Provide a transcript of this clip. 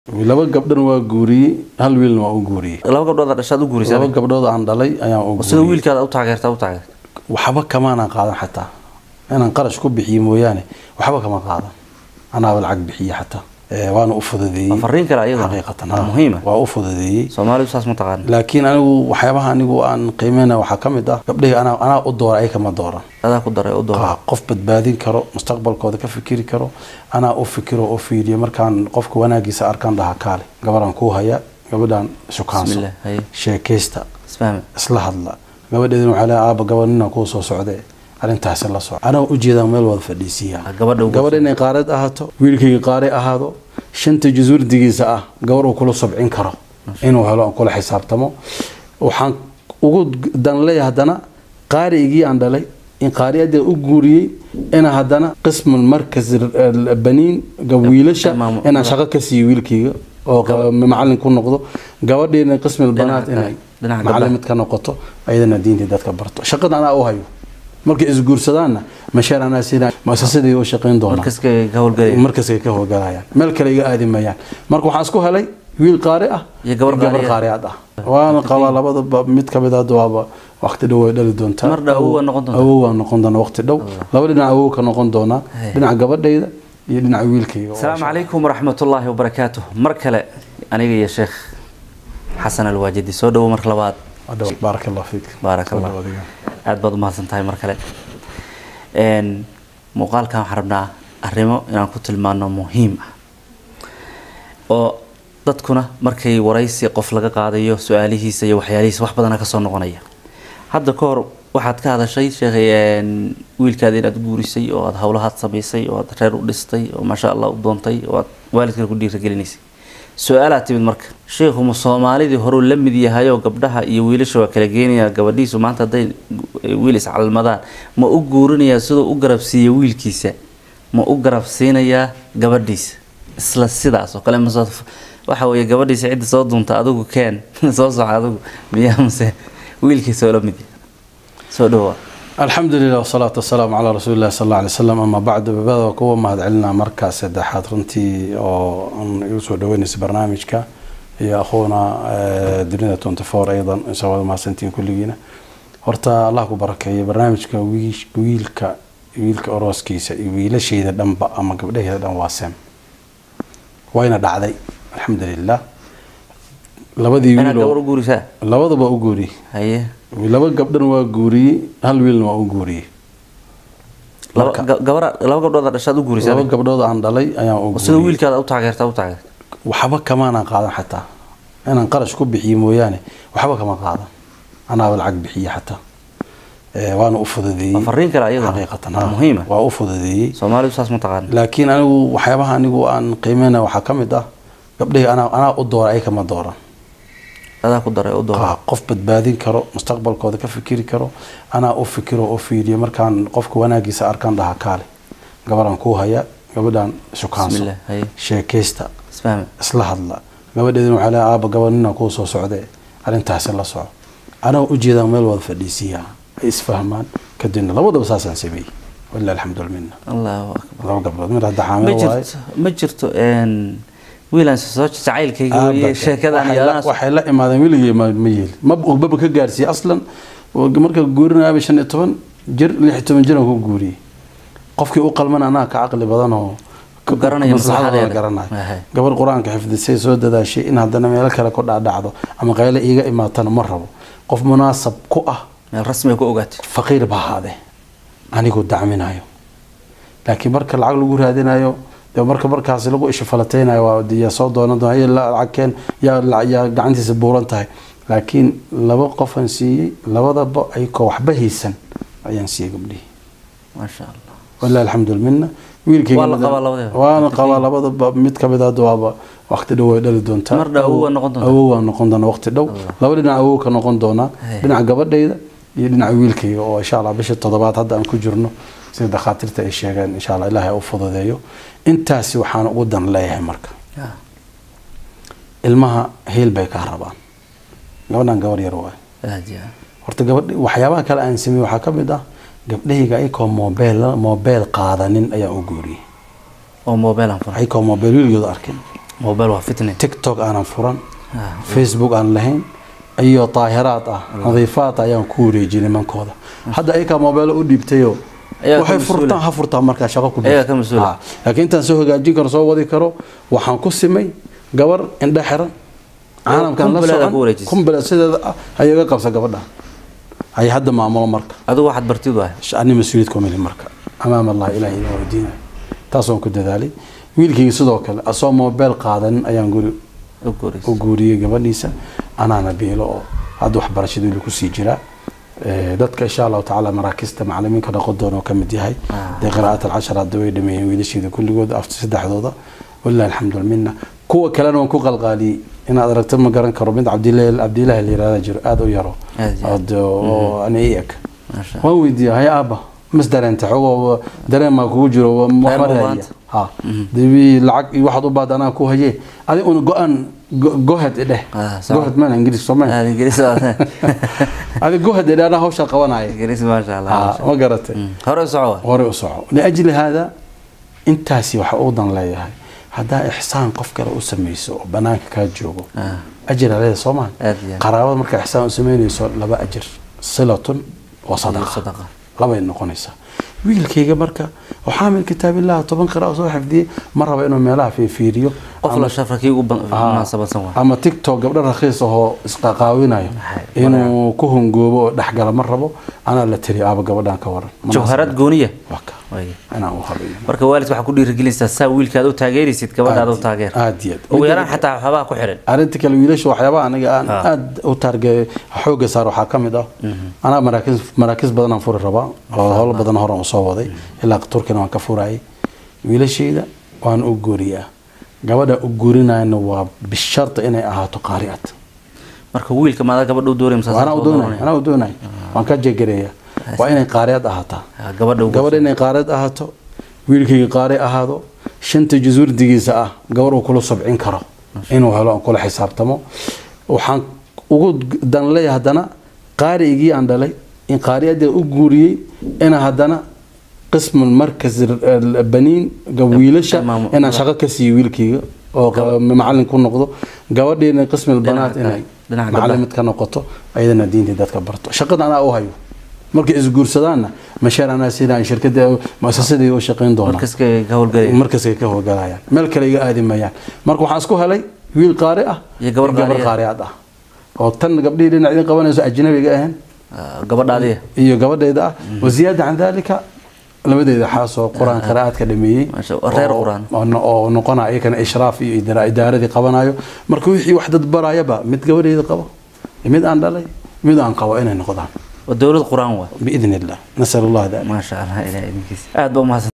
laba gabdhan waa guuriyey hal wiilna waa u guuriyey laba gabdhood dhashaad u guurisay laba gabdhood aan dhalay ayaan u sida guuriyey wiilkaada u taageerta u taageerta waxba kamaanaan qaadan xataa inaan qarash ku bixiyo mooyaane waxba kama qaadan anaaba lacag bixiye xataa Eh, waana u fududeeyey Waa fariin kale ayaduna. xaqiiqatan Waa ha. muhiim ah. waa u fududeeyey soomaalidu saas ma taqaan laakiin anigu waxyaabaha anigu aan qiimeyna waxaa ka mid ah gabdhahii anaa anaa u doora ay kama dooran adaa ku daray u doora Ah, qof badbaadin karo mustaqbalkooda ka fikiri karo anaa u fikiro oo fiiriyo markaan qofka wanaagiisa arkaan dhaha kaale gabaraan kuu haya gabadhaan sukaanso Bismillah, haye. sheekaysta isfahme isla hadla gabadheedina waxaa leeyahay aaba gabadh nina kuu soo socde arrintaasi la soco anaa ujeedaan meel wada fadhiisiiya Ah, gabadha ugu- gabadha inay qaareed ahaato wiilkayga qaare ahaado shanta jasuurdigiisa ah gabar uu kula sobcin karo inuu helo aan kula xisaabtamo waxaan ugu dan leeyahay haddana qaarigii aan dhalay in qaariyadii u guuriyey ina haddana qismul markas baniin gab- wiilasha Imaam- inaan shaqo ka siiyo wiilkayga oo qa- macallin ku noqdo gabadhiina qismul banaat Dhinaca- inay dhinaca macallimad ka noqoto ayadana diintii dadka barto shaqada anaa u hayo markay isguursadaanna mashaar anaa siinaya muasasadii u shaqayn doonaa markaska ka howlgelaya markaskay ka howlgalayaan meel kale iga aadi mayaan marka waxaan isku helay wiil qaari ah Iyo gabar qaari ah. qaariyaad ah waana qabaa labadaba mid kamid hadda waaba waqti dhow way dhali doontaa Mar dhow awow waa noqon doontaa. awow waa noqon doona waqti dhow laba dhinac awow ka noqon doonaa Hey. dhinaca gabadhayda iyo dhinaca wiilkayga asalaamu calaykum waraxmatullaahi wabarakaatuh mar kale aniga iyo sheekh xasan alwaajidi soo dhowo mar labaad Hadhow, baaraka allah fiik Baaraka Allah. Soo dhawaad adiga. aad baad umahadsan tahay mar kale Een, muuqaalkan waxaan rabnaa arrimo inaan ku tilmaano muhiim ah oo dadkuna markay waraysi qof laga qaadayo su-aalihiisa iyo waxyaalihiisa wax badana kasoo noqonaya hadda ka hor waxaad ka hadashay sheekhay een, wiilkaada inaad guurisay oo aad howlahaad samaysay oo aad reer u dhistay oo maasha allah u doontay oo aad waalidkana ku dhiiragelinaysay su-aalaad timid marka sheikhu ma soomaalidii horuu la mid yahay oo gabdhaha iyo wiilasha waa kala geenaya gabadhiisu maanta hadday gu- wiil iscalmadaan ma u guurinayaa siduu u garabsiiya wiilkiisa ma u garabsiinayaa gabadhiisa isla sidaas oo kale mase waxa weeye gabadhiisa cidda soo dunta adigu keen soo soco adigu miyaa mase wiilkiisa oo la mid yahay soo dhowaa alxamdu lilah wasalaatu wasalaamu calaa rasuuli illahi sal alla alay slam ama bacdu babada waa kuwa mahadcelinaa markaa saddexaad runtii oo aan igu soo dhaweynaysa barnaamijka iyo akhuuna eh, dunida twenty four aydan isa wada mahadsantihiin kulligiina horta allah ku barakeeyo barnaamijka wiish- wiilka wiilka orooskiisa iyo wiilashayda dhanba ama gabdhaheeda dhan waa sem wayna dhacday alxamdu lilah labadii inaad gabar u wiiloo guurisaa labadaba u guuriyey haye laba gabdhan waa guuriyey hal wiilna waa u guuriyey laba Marka- ga- gabara laba gabdhood dhashaad u guurisaa laba gabdhood aan dhalay ayaan u sida guuriyey wiilkaada u taageerta u taageerta waxba kamaanaan qaadan xataa inaan qarash ku bixiyo mooyaane waxba kama qaadan anaaba lacag bixiye xataa Eh, waana u fududeeyey Waa fariin kale ayaduna. xaqiiqatan Waa ha. muhiim ah. waa u fududeeyey soomaalidu saas ma taqaan laakiin anigu waxyaabaha anigu aan qiimeyna waxaa ka mid ah gabdhahii anaa anaa u doora ay kama dooran adaa ku daray u doora Ah, qof badbaadin karo mustaqbalkooda ka fikiri karo anaa u fikiro oo fiiriyo markaan qofka wanaagiisa arkaan dhaha kaale gabaraan kuu haya gabadhaan sukaanso Bismillah, haye. sheekaysta isfahme isla hadla gabadheedina waxaa leeyahay aaba gabadh nina kuu soo socde arrintaasi la soco anaa ujeedaan meel wada fadhiisiiya ay isfahmaan kadibna labadaba saasaan sameeyey walilah alxamdu walminna allahu akbar laba gabdhood mid hadda ma xaamil waaye jirto ma jirto een wiilaan soo jacaylkayga weeye Abadan. sheekadan Waxay iyo la- anaas waxay la imaadeen weligii ma ma yeeli ma baba ka gaarsiiyey aslan marka guurinaaba shan iyo toban jir lix iyo toban jiraan ku guuriyey qofkii u qalman anaa ka caqli badan oo Ku garanaya maslaxadooda maslaxadeeda. garanayo Ahay. gabar qur-aanka xifdisay soo dadaashay in haddana meelo kale ku dhaadhacdo ama qayle iiga imaatana ma rabo qof munaasab ku ah meel rasmi ku ogaatay faqiir ba ahaade anigu dacminayo laakiin marka lacag lagu raadinayo dee marka markaasi lagu ishafalateynayo waa dee yaa soo doonan doona "Hey, la- lacag keen yaa la- yaa gacantiisa buuran tahay laakiin laba qofan siiyey labadaba ayakoo waxba haysan ayaan siiyey gabdhihii maasha allah walilah alxamdu lmina wiilkayga Waa la mid- qabaa labadaba? waana qabaa labadaba mid kamid hadda waaba waqti dhow way dhali doontaa Mar dhow awow waa noqon doontaa? awow waa noqon doona waqti dhow laba dhinac awow ka noqon doonaa Hey. dhinaca gabadhayda iyo dhinaca wiilkayga oo insha allah bisha toddobaad hadda aan ku jirno sida dhakhaatiirta ay sheegeen insha allah ilaahay u fududeeyo intaasi waxaan ugu dan leeyahay marka Ah, ilmaha heel bay kaa rabaan gabadhan gabar yar waay aad iyo aad. horta gabadh waxyaabaha kale aan sameeyey waxaa ka mid ah gabdhahayga ayakoo moobeel moobeel qaadanin ayaan u guuriyey oo mobile aan furay ayakoo moobeel wiilgooda arkin mobile waa fitne tiktok aanan furan Ah, facebook aan lahayn iyo daahiraad ah nadiifaad ayaan ku wareejiyay nimankooda hadda ayakaa mobeelo u dhiibtayo Ayagaa ka waxay mas-uula. furtaan ha furtaan markaa shaqo ku Ayagaa ka mas-uula. Ah, laakiin intaan soo hagaajin karo soo wadi karo waxaan ku simay gabar indhe xiran caalamkan la kumbaleeda socon ku wareejisay. kumbale sideeda ah ayaga qabsa gabadha ay hadda maamulo marka adigu waxaad bartid waay ani mas-uuliyad kumili marka amaam allah ilahi inoo weydiinaya taasaan ku dadaalay wiilkayga sidoo kale asoo mobile qaadanin ayaan guri u guuraysa u guuriyey gabadhiisa anaana biilo oo hadda waxbarashada wili kusii jira Eh, dadka insha allahu tacaala maraakista macalimiinka noqon doona oo kamid yahay Ah. dee qiraa'at alcashar hadda way dhameeyeen wiilasheeda kulligood after saddexdooda walilahi alxamdu walminna kuwa kalena waan ku qalqaaliyey inaad aragto ma garan karo mid cabdilahi cabdilahi la yirahda jiro aada u yaro Aad iyo aad. oo de- oo ani i eg maasha waan weydiiyey hay aaba mas dareenta xogoo dareen maa kugu jiro wa- Reer waxba ma raadiya baanta? ha debi lacag iyo waxaad u baad anaa ku haye adi una go-aan go- gohed idheh Ah, sawa. gohed mana ingiriis sooma aad ingiriis waa- adi gohed idheh anaa hawshaa qabanaya ingiriis maasha allah Ah, maasha ma garatay Mm. hore u soco waay hore u soco liajli haada intaasi waxa uu dan leeyahay haddaa ixsaan qof kale u samayso oo banaanka kaa joogo Ah. ajir aleeda soomaa Aad iyo aad. qaraabada markaa ixsaan u samaynayso laba ajir silatun wa sadaqa sadaqa. labay noqonaysaa wiilkayga marka oo xaamil kitaabillah toban qira soo xifdiyey ma raba inuu meelaha fiifiiriyo qof la shafra kii ugu ban- Ah, munaasabadsan waay ama tiktok gabdho rakhiis ahoo isqaqaawinayo Maxay, inuu ku hungoobo oo dhexgala ma rabo anaa la tiri aaba gabadhan ka waran jawharad gooniya waa ka Waay. inaan u habeeyo marka waalidka waxaa ku dhiirigelinaysaa saa wiilkaad u taageeraysid gabadhaada u taageer aad iyo aad ugu yaraan xataa waxyaabaha ku xiran arrinta kale wiilasha waxyaabaha aniga aan Ah. aad u taarge xooga saar waxaa ka mid ah anaa maraakiis maraakiis badan aan furi rabaa oo howlo badan horan u soo waday ilaa turkina waan ka furayay wiilashayda waan u guuriyaa gabadha u guurinayana waa bisharta inay ahaato qaari'ad marka wiilka maadaa gabadha u doonay anaa u doonay anaa u doonay waan ka jegareeya waa inay qaari'ad ahaataa gabadha ugu gabadha inay qaari'ad ahaato wiilkayga qaari ahaado shanta jusuurdigiisa ah gabar uu kula sobcin karo inuu helo aan kula xisaabtamo waxaan ugu dan leeyahay haddana qaarigii aan dhalay in qaari'adii u guuriyey ina haddana qismu markas baniin wiilasha Imaam- inaan shaqo ka siiyo wiilkayga oo qa- macalin ku noqdo gabadhiina qismi banaat Dhinaca inay kale, dhinaca macalimid ka noqoto ayadana diintii dadka barto shaqada anaa u hayo markay isguursadaanna masheer anaa siinaan shirkada muasasadii u shaqayn doonaa markaska ka howlgalaya markaskay ka howlgalayaan meel kale iga aadi mayaan marka waxaan isku helay wiil qaari ah Iyo gabar qaari ah. qaariad ah oo tan gabdhihii dhinac idin qabanayso ajnabiga ahayn Ah, gabadhaadiya iyo gabadheeda ah waziyaada can dalika labadeeda xaasoo qur-aan qiraa'aadka dhameeyey Masha Allah, reer oo- quraan. oo no- oo noqonaya iyakana ishraaf iyo idara- idaaradii qabanayo marka wixii wax dad barayaba mid gabadheeda qabo iyo mid aan dhalay mid aan qabo inay noqdaan waa dowlad qur-aan waay biidn illah nasal allah dalik maasha allah ilaah idinkiisa aad ba umahadsan